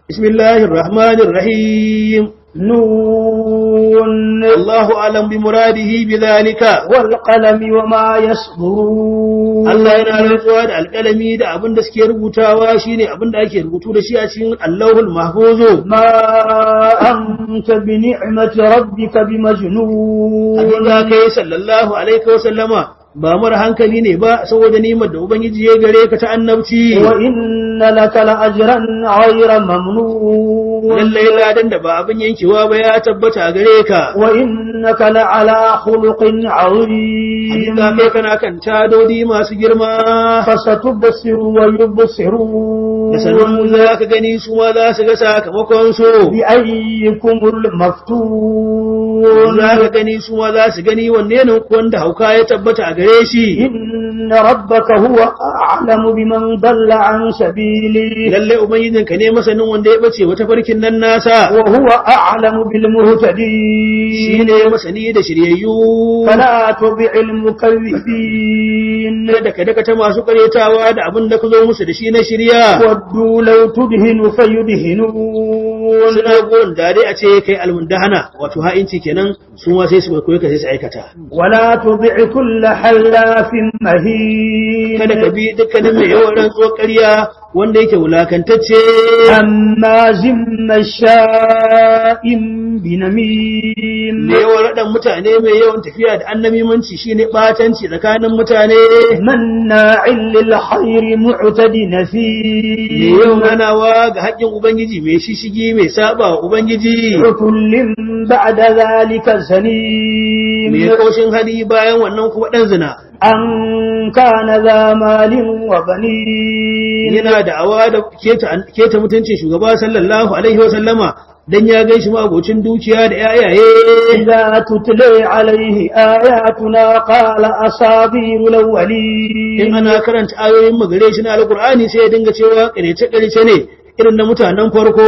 bismillahir rahmanir rahim نون Allahu alam bi muradihi bi dhalika والقلم وما يسطرون Allah yana rantsuwa da alƙalami da abin da suke rubutawa shine abin da ake rubutu da shi a cikin Allahul Mahfuz ما أنت بنعمة ربك بمجنون abin da kai sallallahu alaihi wa sallama ba mara hankali ne ba saboda nimar da ubangiji ya gare ka ta annabci وإن لك لأجرا غير ممنون lallai ladan da ba abin yankewa ba ya tabbata a gare ka وإنك لعلى خلق عظيم hakika kai kana kan tadodi masu girma فستبصر ويبصرون da sanin za ka gani su ma za su ga sakamakon su بأيكم المفتون za ka gani su ma za su gani wanne ne wanda hauka ya tabbata a gare shi إن ربك هو أعلم بمن ضل عن سبيله lalle ubangijinka ne masanin wanda ya bace wata farkin nan nasa وهو أعلم بالمهتدين shine masani da shiryayyu فلا تطع المكذبين da ka daka ta masu karyatawa da abin da ka zo musu da shi na shirya ودوا لو تدهن فيدهنون suna gurin da dai a ce kai almundahana wato ha'inci kenan su ma sai su koyi ka sai su aikata ولا تطع كل حلاف مهين kada ka bi dukkanin mai yawan rantsuwar ƙarya wanda yake wulakantacce هماز مشاء بنميم mai yawan raɗan mutane mai yawan tafiya da annamimanci shine ɓatanci tsakanin mutane مناع للخير معتد mai نثيم yawan hanawa ga haƙƙin ubangiji mai shishigi mai saba wa ubangiji عتل بعد ذلك زنيم mai kaushin hali bayan wannan kuma ɗan zina أن كان ذا مال وبنين yana da awa da keta keta mutuncin shugaba sallallahu alaihi wa sallama dan ya gan shi abocin dukiya da yayaye إذا تتلي عليه آياتنا قال أساطير in الأولين ana karanta ayoyin magare shi na alkur'ani sai ya dinga cewa ƙarece ƙarece ne irin na mutanen farko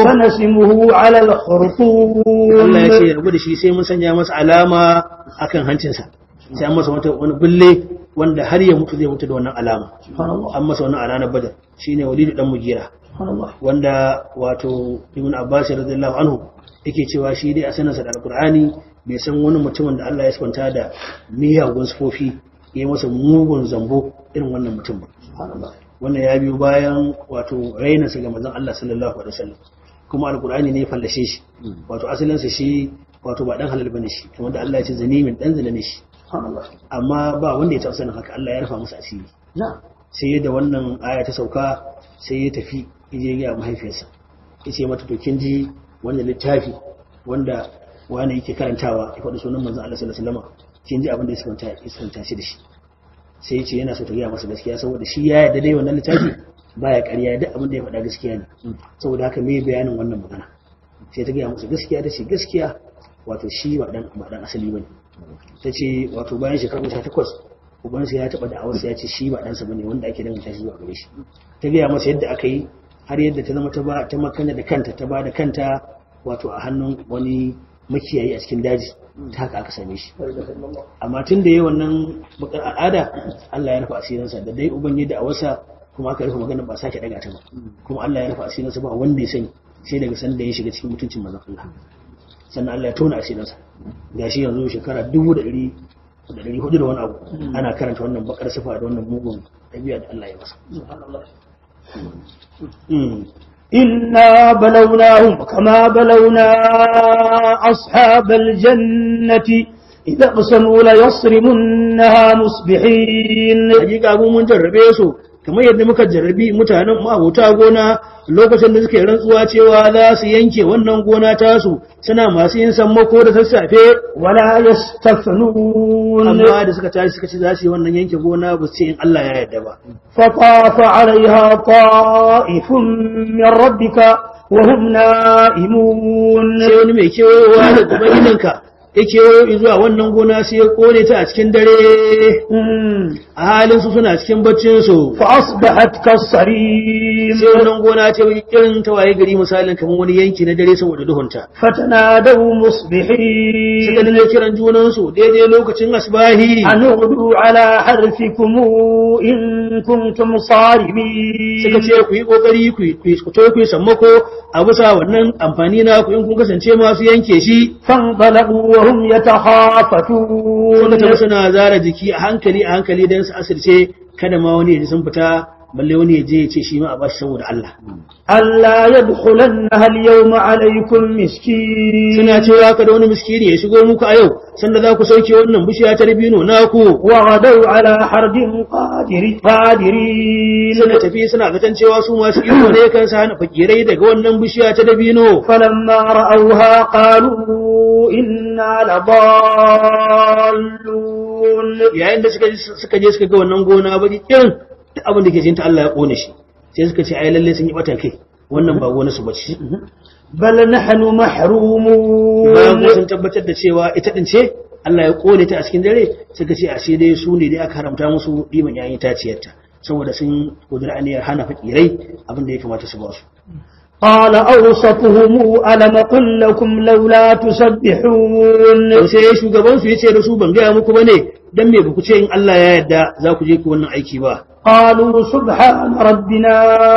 سنسمه على الخرطوم Allah ya ce ya rabu da shi sai mun sanya masa alama akan hancinsa sai an masa wata wani bulle wanda har ya mutu zai mutu da wannan alama سبحان الله an masa wannan a ranar badar shine walidu dan mugira سبحان الله wanda wato ibn abbas radiyallahu anhu yake cewa shi dai a sanarsa da alkur'ani bai san wani mutumin da Allah ya kwanta da miyagun sufofi ya yi masa mugun zambo irin wannan mutum ba سبحان الله wannan ya biyo bayan wato rainarsa ga manzon Allah sallallahu alaihi wasallam kuma alkur'ani ne ya fallashe shi wato asalinsa shi wato ba dan halal bane shi kamar da Allah ya ce zanimin dan zina ne shi سبحان الله amma ba wanda ya taɓa sanin haka Allah ya rufa masa asiri نعم sai da wannan aya ta sauka sai ya tafi je ga mahaifiyarsa ya ce mata to kin ji wannan littafi wanda wani yake karantawa ya faɗi sunan manzon Allah sallallahu alaihi wasallam kin ji abin da ya santa ya santa shi da shi sai ya ce yana so ta gaya masa gaskiya saboda shi ya yarda dai wannan littafi baya ƙarya duk abin da ya faɗa gaskiya ne saboda haka me bayanin wannan magana sai ta gaya masa gaskiya ta ce gaskiya wato shi ba dan ba dan asali bane ta ce wato bayan shekaru sha takwas ubansa ya taɓa da'awarsa ya ce shi ba ɗansa bane wanda ake danganta shi zuwa gare shi ta gaya masa yadda aka yi har yadda ta zama ta ba ta makana da kanta ta ba da kanta wato a hannun wani makiyayi a cikin daji ta haka aka same shi amma tun da yi wannan bakar al'ada Allah ya rufe asirinsa da dai uban yadda a wasa kuma aka rufe magana ba sake daga ta ba kuma Allah ya rufe asirinsa ba wanda ya sani sai daga sanda ya shiga cikin mutuncin manzon Allah sannan Allah ya tona asirinsa gashi yanzu shekara dubu da ɗari da ɗari hudu da wani abu ana karanta wannan bakar sifa da wannan mugun ɗabi'a da Allah ya masa Mm. إنا بلوناهم كما بلونا أصحاب الجنة إذا اقسموا ليصرمنها مصبحين hakika mu mun jarrabe su kamar yadda muka jarrabi mutanen ma'abota gona lokacin da suke rantsuwa cewa za su yanke wannan gona tasu suna masu yin sammako da sassafe ولا يستثنون amma da suka tashi suka ce za su yi wannan yanke gona ba su ce in Allah ya yarda ba فطاف عليها طائف من ربك وهم نائمون sai wani mai kewayowa da ubangijinka ya kewayo zuwa wannan gona sai ya kone ta a cikin dare a halin su suna cikin baccin su فأصبحت كالصريم sai wannan gona ta yi irin ta waye gari misalin kamar wani yanki na dare saboda duhunta فتنادوا suka مصبحين dinga kiran junan su daidai lokacin asbahi أن اغدوا على حرثكم إن كنتم صارمين suka ce ku yi kokari ku yi- ku yi- ku to ku yi sammako a bisa wannan amfani na ku in kun kasance masu yanke shi فانطلقوا وهم يتخافتون suka tafi suna zara jiki a hankali a hankali don su asirce kada ma wani ya ji sun fita balle wani ya je ya ce shi ma a bashi saboda Allah ألا يدخلنها اليوم عليكم مسكين suna cewa kada wani miskini ya shigo muku a yau sanda za ku sauke wannan bishiya ta dabino naku وغدوا على حرد قادر قادرين suna tafi suna zaton cewa su masu iko ne kan sa hana fakirai daga wannan bishiya ta dabino فلما رأوها قالوا إنا لضالون yayin da suka suka je suka ga wannan gona ba irin duk abin da ke jinta Allah ya kone shi sai suka ce ai lalle sun yi batan kai wannan ba gona su bace بل نحن bayan محرومون ko sun tabbatar da cewa ita din ce Allah ya kone ta a cikin dare suka ce ashe dai su ne dai aka haramta musu ɗiban yayin taciyarta saboda sun kudura aniyar hana fakirai abin da ya kamata su ba su قال أوسطهم ألم قل لكم لولا تسبحون to sai shugaban su yace da su ban gaya muku bane dan me baku ce in Allah ya yarda za ku je ku wannan aiki ba قالوا سبحان ربنا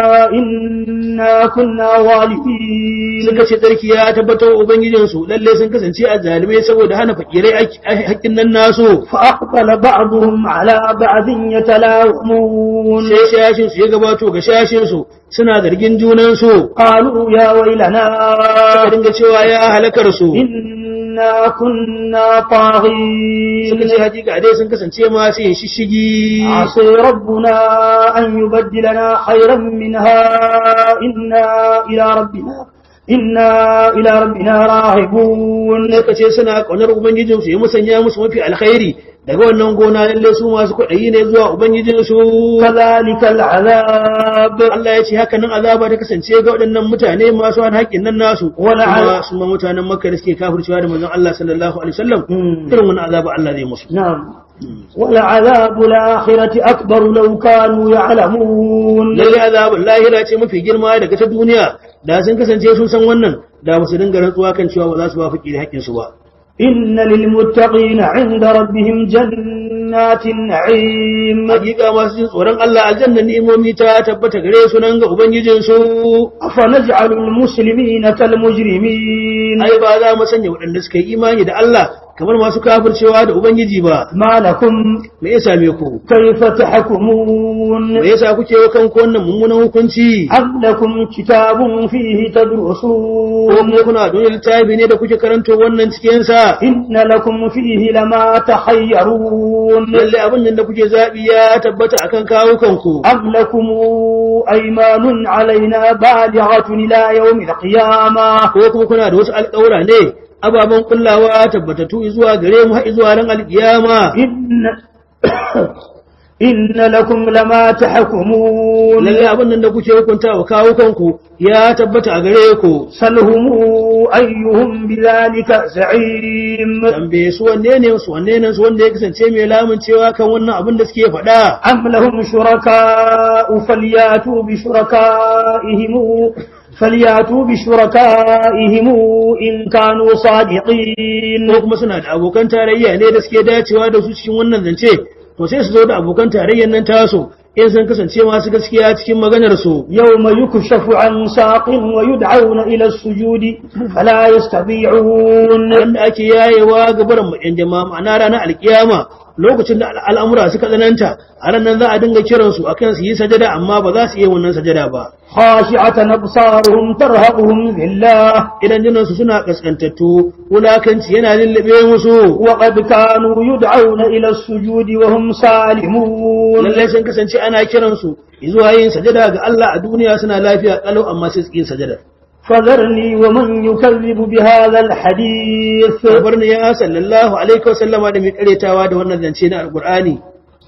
إنا كنا ظالمين suka ce tsarki ya tabbatar wa ubangijin su lalle sun kasance a zalimai saboda hana fakirai aiki- haƙƙin nan nasu فأقبل بعضهم على بعض يتلاومون sai shashin su ya gabato ga shashin su suna zargin junan su قالوا يا ويلنا suka dinga cewa ya halakar su إنا كنا suka طاغين ce hakika dai sun kasance masu yin shishigi عسى ربنا أن يبدلنا خيرا منها إنا إلى ربنا إنا إلى ربنا راهبون suka ce suna ƙaunar ubangijinsu ya musanya musu mafi alkhairi daga wannan gona lalle su masu kwaɗayi ne zuwa ubangijinsu كذلك العذاب Allah ya ce haka nan azaba ta kasance ga waɗannan mutane masu hana haƙƙin nan nasu Wala kuma su ma mutanen makka da suke kafircewa da manzon Allah sallallahu alaihi wasallam Mm. irin wannan azaba Allah zai musu نعم ولعذاب الآخرة أكبر لو كانوا يعلمون lalle azabin lahira ce mafi girma daga ta duniya da sun kasance sun san wannan da ba su dinga rantsuwa kan cewa ba za su ba faƙi da haƙƙin su ba إن للمتقين عند ربهم جنات النعيم hakika masu jin tsoron Allah aljanna ni'imomi ta tabbata gare su nan ga ubangijinsu أفنجعل المسلمين كالمجرمين ai ba za mu sanya waɗanda suka yi imani da Allah kamar masu kafircewa da Ubangiji ba ما لكم me ya same ku كيف تحكمون me yasa kuke wa kanku wannan mummunan hukunci أم لكم كتاب فيه ko تدرسون kuma kuna da wani littafi ne da kuke karanto wannan cikin sa إن لكم فيه لما تخيرون lalle abin nan da kuke zabi ya tabbata akan kawo kanku أم لكم أيمان علينا بالغة إلى يوم القيامة ko kuma kuna da wasu alƙawura ne ababen kullawa tabbatattu zuwa gare mu har zuwa ran alƙiyama إن إن لكم لما تحكمون lalle abin nan da kuke hukunta wa kawo kanku ya tabbata a gare ku سلهم أيهم بذلك زعيم tambaye su wanne ne su wanne ne su wanda ya kasance mai lamun cewa kan wannan abin da suke faɗa أم لهم شركاء فلياتوا بشركائهم فلياتوا بشركائهم إن كانوا صادقين ko kuma suna da abokan tarayya ne da suke dacewa da su cikin wannan zance to sai su zo da abokan tarayyar nan taso in sun kasance masu gaskiya cikin maganar su يوم يكشف عن ساق ويدعون إلى السجود فلا يستطيعون wanda ake yayewa ga barin yan jama'a ma'ana ranar alkiyama lokacin da al'amura suka tsananta a ranar za a dinga kiransu akan su yi sajada amma ba za su iya wannan sajada ba خاشعة أبصارهم ترهقهم ذلة idan jinansu suna kaskantattu wulakanci yana lullube musu وقد كانوا يدعون إلى السجود وهم سالمون lallai sun kasance ana kiransu zuwa yin sajada ga Allah a duniya suna lafiya kalau amma sai su yin sajada فذرني ومن يكذب بهذا الحديث barni ya sallallahu alaihi wa sallama da mai karetawa da wannan zance na alqur'ani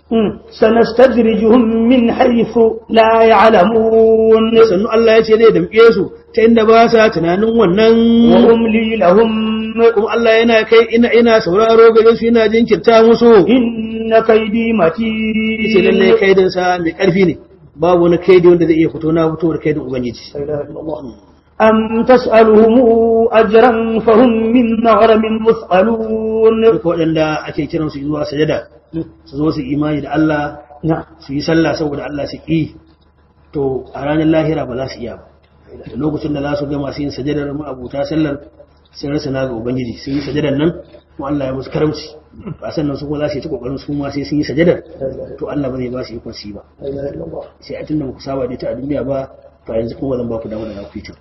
سنستدرجهم من حيث لا يعلمون sannu Allah ya ce zai damƙe su ta inda ba sa tunanin wannan وأملي لهم kuma Allah yana kai ina ina sauraro gare su yana jinkirta musu إن كيدي ce lalle متين kaidin sa mai karfi ne babu wani kaidi wanda zai iya fito na fitowar kaidin ubangiji لا إله إلا الله أم تسألهم أجرا فهم من مغرم مثقلون duka waɗanda ake kiran su zuwa sajada su zo su imani da Allah نعم su yi sallah saboda Allah su yi to a ranar lahira ba za su iya ba da lokacin da za su gama su yin sajadar ma'abuta sallar sun rasa na ga ubangiji sun yi sajadar nan kuma Allah ya musu karamci ba sannan su kuma za su yi ta kokarin su ma sai sun yi sajadar to Allah ba zai ba su ikon su yi ba لا إله إلا الله sai a tunda ba ku saba da ita a duniya ba to yanzu kuma zan ba ku damar da za ku yi ta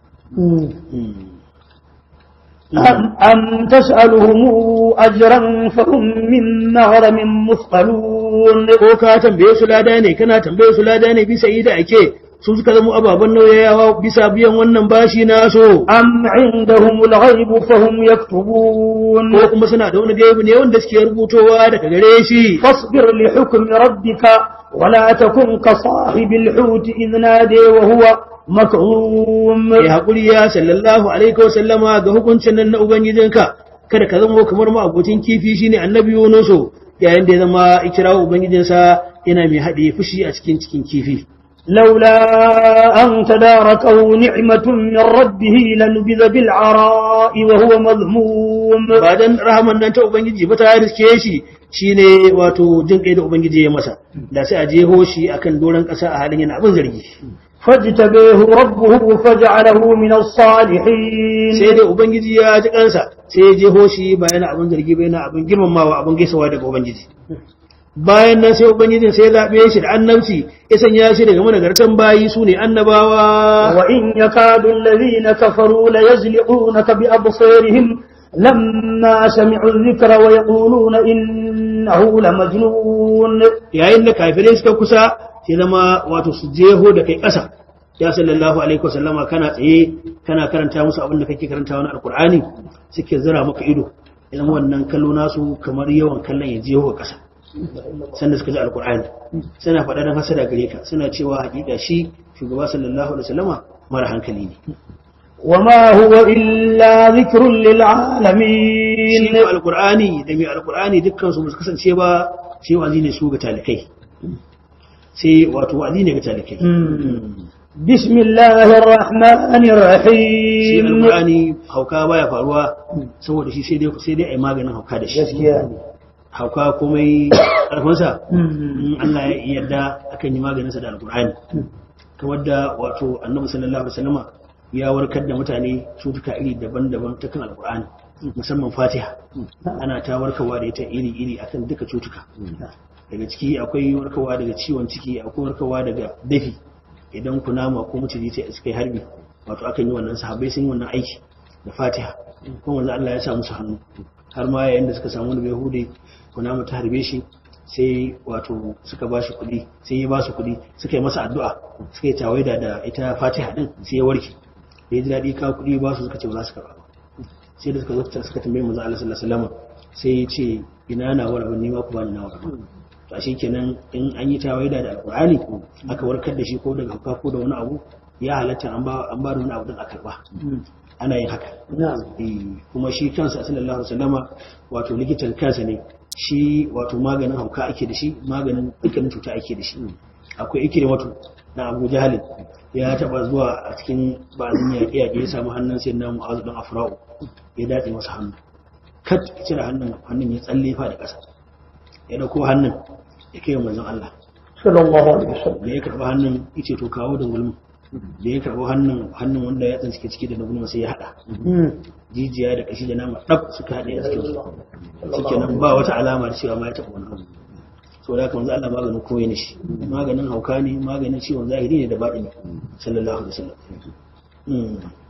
أم, أم تسألهم أجرا فهم من مغرم مثقلون ko ka tambaye su lada ne kana tambaye su lada ne bisa yi da ake su suka zama ababen nauyayawa bisa biyan wannan bashi naso أم عندهم الغيب فهم يكتبون ko kuma suna da wani gaibu ne wanda suke rubutowa daga gare shi فاصبر لحكم ربك ولا تكن كصاحب الحوت إذ نادي وهو مكظوم ya haƙuri ya sallallahu alaihi wa sallama ga hukuncin nan na ubangijinka kada ka zama kamar ma abokin kifi shine annabi Yunusu yayin da ya zama ikirawo ubangijinsa yana mai haɗe fushi a cikin cikin kifi لولا أن تداركه نعمة من ربه لنبذ بالعراء وهو مذموم ba dan rahaman nan ta ubangiji ba ta riske shi shine wato jin kai da ubangiji ya masa da sai a jeho shi akan doron ƙasa a halin yana abin zargi فاجتبيه ربه فجعله من الصالحين sai dai ubangiji ya ji kansa sai ya jeho shi ba yana abin zargi ba yana abin girmamawa abin gaisawa daga ubangiji bayan nan sai ubangijin sai ya zaɓe shi da annabci ya sanya shi daga managartan bayi su ne annabawa وإن يكاد الذين كفروا ليزلقونك بأبصارهم لما سمعوا الذكر ويقولون إنه لمجنون yayin da kafirai suka kusa sai zama wato su jeho da kai ƙasa ya sallallahu alaihi wasallama kana tsaye kana karanta musu abin da kake karanta wani alkur'ani suke zira maka ido idan wannan kallo nasu kamar yawan kallon ya jeho ga ƙasa sanda suka ji alkur'ani suna faɗa don hasada gare ka suna cewa hakika shi shugaba sallallahu alaihi wasallama mara hankali ne وما هو إلا ذكر shi للعالمين ne alkur'ani da mai alkur'ani dukkan su ba su kasance ba sai wazi ne su ga talikai sai wato wazi ne ga talikai بسم الله الرحمن shi الرحيم alkur'ani hauka baya faruwa saboda shi sai dai sai dai ai maganin hauka da shi gaskiya hauka komai karfinsa in Allah ya yarda akan yi maganinsa da alkur'ani kamar da wato annabi sallallahu alaihi wasallama ya warkar da mutane cutuka iri daban-daban ta kan alkur'ani musamman fatiha ana ta warkarwa da ita iri-iri akan duka cutuka daga ciki akwai warkarwa daga ciwon ciki akwai warkarwa daga dafi idan kunama ko maciji ta suka yi harbi wato akan yi wannan sahabbai sun yi wannan aiki da fatiha kuma wanzu Allah ya sa musu hannu har ma yayin da suka samu wani yahudi kunama ta harbe shi sai wato suka ba shi kuɗi sai ya ba su kuɗi suka yi masa addu'a suka yi tawaida da ita fatiha din sai ya warke da ya ji daɗi ka kuɗi ba su suka ce ba za su karɓa ba sai da suka zo suka tambaye manzo Allah sallallahu alaihi wasallam sai ya ce ina na wara ban nima ku bani na wara to shi kenan in an yi tawaida da alqur'ani aka warkar da shi ko daga hauka ko da wani abu ya halatta an ba an ba da wani abu din a karba ana yin haka نعم Eh, kuma shi kansa sallallahu alaihi wasallama wato likitan kansa ne shi wato maganin hauka ake da shi maganin dukkanin cuta ake da shi akwai ikrimatu na Abu Jahal ya taba zuwa a cikin bazin yaƙe yaƙe ya samu hannun sai na Mu'azu dan Afra'u ya datse masa hannu kat ya cire hannun hannun ya tsalle fa da ƙasa ya dauko hannun ya kai wa manzon Allah صلى الله عليه وسلم da ya karba hannun yace to kawo da gulmi da ya karba hannun hannun wanda ya tsanci ciki da na gulma sai ya hada jijiya da kashi da nama ɗab suka haɗe a cikin su suke nan ba wata alama da cewa ma ya taɓa wani abu so da kamar Allah maganin koyi ne shi maganin hauka ne maganin ciwon zahiri ne da baɗi ne sallallahu alaihi wasallam Mm.